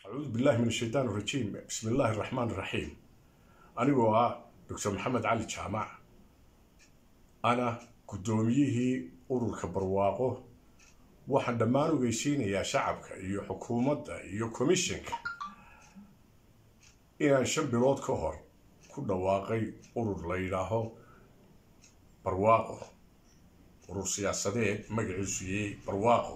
acuudu billahi min ashaytaan rajiim bismi illaahi araxmaan iraxiim anigoo ah doctor maxamed cali jaamac ana guddoomiyihii ururka barwaaqo waxaan dhammaan ogeysiinayaa shacabka iyo xukuumadda iyo commissionka inaan shan bilood ka hor ku dhawaaqay urur la yidhaaho barwaaqo urur siyaasadeed magaciisu yey barwaaqo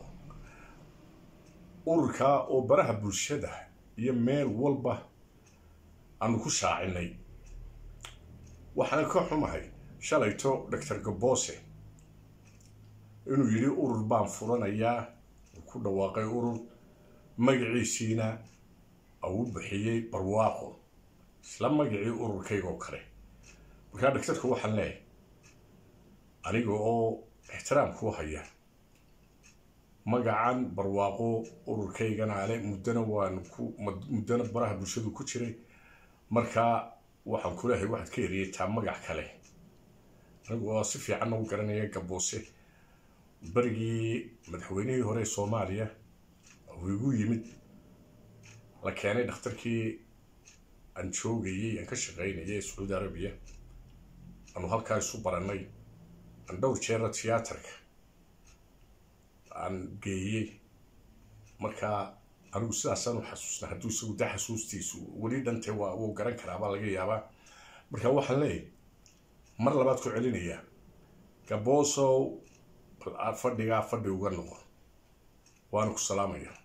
ururkaa oo baraha bulshada iyo meel walba aanu ku shaacinay waxaan ka xumahay shalayto doctor gaboose inuu yidhi urur baan furanayaa uu ku dhawaaqay urur magaciisiina uu bixiyey barwaaqo isla magacii ururkaygoo kale markaa dhagtarka waxaan leeyahay aniga oo ixtiraam kuu haya magacan barwaaqo ururkaygana ale muddana waan ku muddana baraha bulshadu ku jiray markaa waxaan ku leehay waxaad ka eriyataa magac kale anigu oo si fiicanna u garanaya gaboose berigii madaxweynihii hore ee soomaaliya uu igu yimid la keenay dhakhtarkii aan joogayey aan ka shaqaynayay ee sacuudi arabiya aanu halkaa isu barannay aan dhowr jeera tiyaatarka aan geeyey markaa anigu sidaasaan u xasuusna hadduu isagu da xasuustiisu weli dhante waa wuu garan karaa baa laga yaabaa marka waxaan leeyahy mar labaad ku celinayaa gaboosow fadhigaa fadhi uga noqon waana ku salaamaya